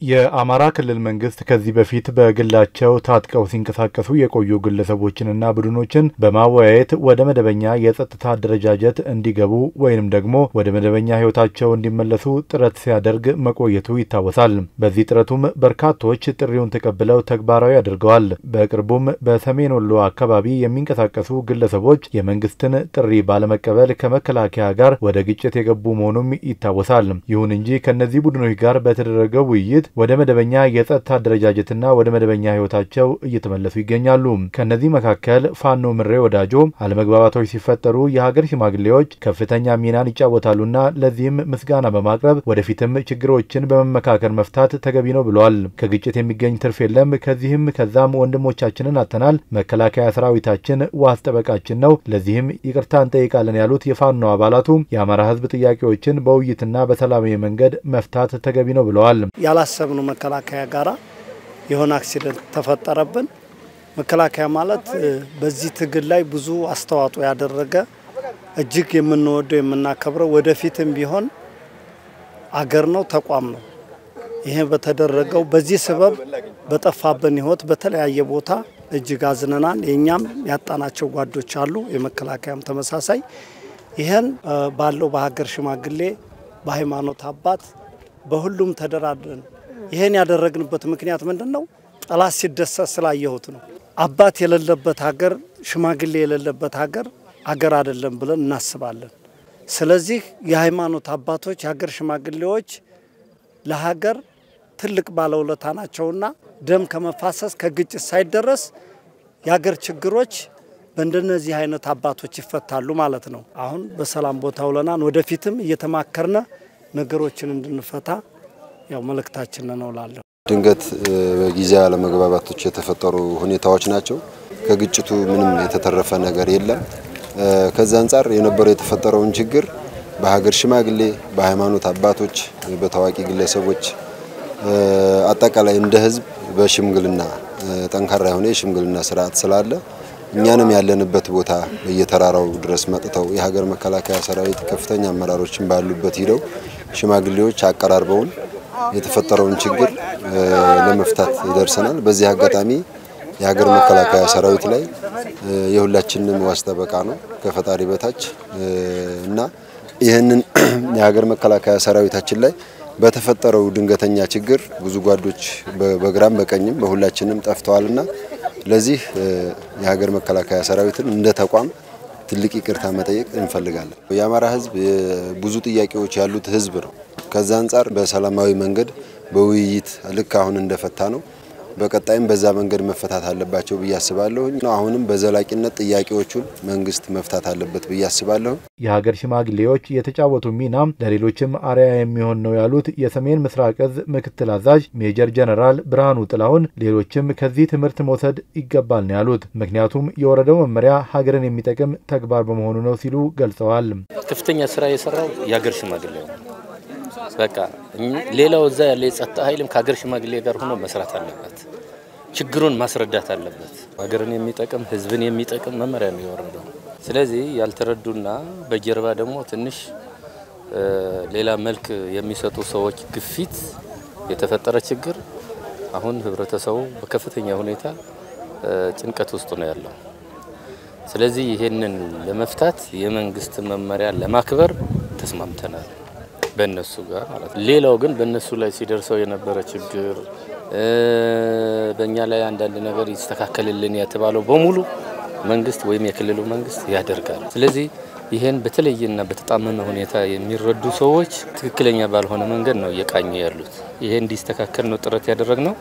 የአማራ ክልል መንግስት ከዚህ በፊት በግላቸው ታጥቀው ሲንቀሳቀሱ የቆዩ ግለሰቦችንና ቡድኖችን በማወያየት ወደ መደበኛ የጸጥታ አደረጃጀት እንዲገቡ ወይንም ደግሞ ወደ መደበኛ ሕይወታቸው እንዲመለሱ ጥረት ሲያደርግ መቆየቱ ይታወሳል። በዚህ ጥረቱም በርካቶች ጥሪውን ተቀብለው ተግባራዊ አድርገዋል። በቅርቡም በሰሜን ወሎ አካባቢ የሚንቀሳቀሱ ግለሰቦች የመንግስትን ጥሪ ባለመቀበል ከመከላከያ ጋር ወደ ግጭት የገቡ መሆኑም ይታወሳል። ይሁን እንጂ ከእነዚህ ቡድኖች ጋር በተደረገው ውይይት ወደ መደበኛ የጸጥታ አደረጃጀትና ወደ መደበኛ ህይወታቸው እየተመለሱ ይገኛሉ። ከእነዚህ መካከል ፋኖ ምሬ ወዳጆ አለመግባባቶች ሲፈጠሩ የሀገር ሽማግሌዎች ከፍተኛ ሚናን ይጫወታሉና ለዚህም ምስጋና በማቅረብ ወደፊትም ችግሮችን በመመካከል መፍታት ተገቢ ነው ብለዋል። ከግጭት የሚገኝ ትርፍ የለም፣ ከዚህም ከዛም ወንድሞቻችንን አጥተናል። መከላከያ ሰራዊታችን ዋስ ጠበቃችን ነው፣ ለዚህም ይቅርታ እንጠይቃለን ያሉት የፋኖ አባላቱ የአማራ ህዝብ ጥያቄዎችን በውይይትና በሰላማዊ መንገድ መፍታት ተገቢ ነው ብለዋል። ያላሰብነው መከላከያ ጋራ የሆነ አክሲደንት ተፈጠረብን። መከላከያ ማለት በዚህ ትግል ላይ ብዙ አስተዋጽኦ ያደረገ እጅግ የምንወደው የምናከብረው ወደፊትም ቢሆን አገር ነው፣ ተቋም ነው። ይሄ በተደረገው በዚህ ሰበብ በጠፋብን ህይወት በተለያየ ቦታ እጅግ አዝነናል። የእኛም ያጣናቸው ጓዶች አሉ፣ የመከላከያም ተመሳሳይ። ይህን ባለው በሀገር ሽማግሌ በሃይማኖት አባት በሁሉም ተደራድረን ይህን ያደረግንበት ምክንያት ምንድን ነው? ጠላት ሲደሰት ስላየሁት ነው። አባት የሌለበት ሀገር፣ ሽማግሌ የሌለበት ሀገር አገር አይደለም ብለን እናስባለን። ስለዚህ የሃይማኖት አባቶች፣ የሀገር ሽማግሌዎች ለሀገር ትልቅ ባለውለታ ናቸውና ደም ከመፋሰስ ከግጭት ሳይደረስ የሀገር ችግሮች በእንደነዚህ አይነት አባቶች ይፈታሉ ማለት ነው። አሁን በሰላም ቦታ ውለናን ወደፊትም እየተማከርነ ነገሮችን እንድንፈታ ያው መልእክታችን ነው ላለሁ። ድንገት በጊዜያዊ አለመግባባቶች የተፈጠሩ ሁኔታዎች ናቸው። ከግጭቱ ምንም የተተረፈ ነገር የለም። ከዛ አንጻር የነበረው የተፈጠረውን ችግር በሀገር ሽማግሌ፣ በሃይማኖት አባቶች፣ በታዋቂ ግለሰቦች አጠቃላይ እንደ ሕዝብ በሽምግልና ጠንካራ የሆነ የሽምግልና ስርዓት ስላለ እኛንም ያለንበት ቦታ በየተራራው ድረስ መጥተው የሀገር መከላከያ ሰራዊት ከፍተኛ አመራሮችን ባሉበት ሂደው ሽማግሌዎች አቀራርበውን የተፈጠረውን ችግር ለመፍታት ደርሰናል። በዚህ አጋጣሚ የሀገር መከላከያ ሰራዊት ላይ የሁላችንም ዋስ ጠበቃ ነው ከፈጣሪ በታች እና ይህንን የሀገር መከላከያ ሰራዊታችን ላይ በተፈጠረው ድንገተኛ ችግር ብዙ ጓዶች በግራም በቀኝም በሁላችንም ጠፍተዋልና ለዚህ የሀገር መከላከያ ሰራዊትን እንደ ተቋም ትልቅ ይቅርታ መጠየቅ እንፈልጋለን። የአማራ ህዝብ ብዙ ጥያቄዎች ያሉት ህዝብ ነው። ከዛ አንጻር በሰላማዊ መንገድ በውይይት ልክ አሁን እንደፈታ ነው በቀጣይም በዛ መንገድ መፈታት አለባቸው ብዬ አስባለሁ። አሁንም በዘላቂነት ጥያቄዎቹን መንግስት መፍታት አለበት ብዬ አስባለሁ። የሀገር ሽማግሌዎች የተጫወቱ ሚና ለሌሎችም አርአያ የሚሆን ነው ያሉት የሰሜን ምስራቅ እዝ ምክትል አዛዥ ሜጀር ጀነራል ብርሃኑ ጥላሁን ሌሎችም ከዚህ ትምህርት መውሰድ ይገባል ነው ያሉት። ምክንያቱም የወረደው መመሪያ ሀገርን የሚጠቅም ተግባር በመሆኑ ነው ሲሉ ገልጸዋል። ከፍተኛ ስራ የሰራው የሀገር ሽማግሌ ነው። በቃ ሌላው እዛ ያለ የጸጥታ ኃይልም ከሀገር ሽማግሌ ጋር ሆኖ መስራት አለበት። ችግሩን ማስረዳት አለበት። ሀገርን የሚጠቅም ህዝብን የሚጠቅም መመሪያ ነው የወረደው። ስለዚህ ያልተረዱና በጀርባ ደግሞ ትንሽ ሌላ መልክ የሚሰጡ ሰዎች ግፊት የተፈጠረ ችግር አሁን ህብረተሰቡ በከፍተኛ ሁኔታ ጭንቀት ውስጥ ነው ያለው። ስለዚህ ይሄንን ለመፍታት የመንግስት መመሪያ ለማክበር ተስማምተናል በእነሱ ጋር ማለት ነው። ሌላው ግን በእነሱ ላይ ሲደርሰው የነበረ ችግር በእኛ ላይ አንዳንድ ነገር ይስተካከልልን የተባለው በሙሉ መንግስት ወይም የክልሉ መንግስት ያደርጋል። ስለዚህ ይህን በተለየና በተጣመመ ሁኔታ የሚረዱ ሰዎች ትክክለኛ ባልሆነ መንገድ ነው እየቃኙ ያሉት። ይሄ እንዲስተካከል ነው ጥረት ያደረግነው።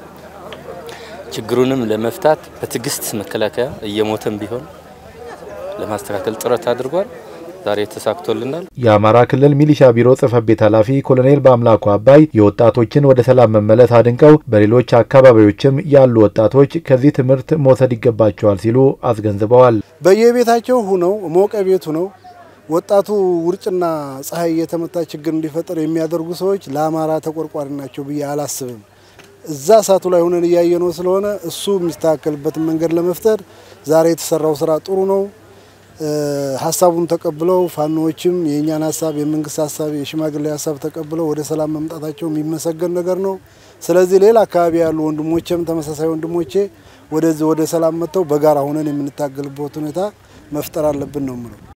ችግሩንም ለመፍታት በትዕግስት መከላከያ እየሞተም ቢሆን ለማስተካከል ጥረት አድርጓል። ዛሬ ተሳክቶልናል። የአማራ ክልል ሚሊሻ ቢሮ ጽሕፈት ቤት ኃላፊ ኮሎኔል በአምላኩ አባይ የወጣቶችን ወደ ሰላም መመለስ አድንቀው በሌሎች አካባቢዎችም ያሉ ወጣቶች ከዚህ ትምህርት መውሰድ ይገባቸዋል ሲሉ አስገንዝበዋል። በየቤታቸው ሁነው ሞቀ ቤቱ ነው ወጣቱ ውርጭና ፀሐይ የተመታ ችግር እንዲፈጠር የሚያደርጉ ሰዎች ለአማራ ተቆርቋሪ ናቸው ብዬ አላስብም። እዛ እሳቱ ላይ ሆነን እያየነው ስለሆነ እሱ የሚስተካከልበትን መንገድ ለመፍጠር ዛሬ የተሰራው ስራ ጥሩ ነው። ሀሳቡን ተቀብለው ፋኖዎችም የእኛን ሀሳብ የመንግስት ሀሳብ የሽማግሌ ሀሳብ ተቀብለው ወደ ሰላም መምጣታቸው የሚመሰገን ነገር ነው። ስለዚህ ሌላ አካባቢ ያሉ ወንድሞቼም ተመሳሳይ ወንድሞቼ ወደዚህ ወደ ሰላም መጥተው በጋራ ሆነን የምንታገልበት ሁኔታ መፍጠር አለብን ነው የምለው።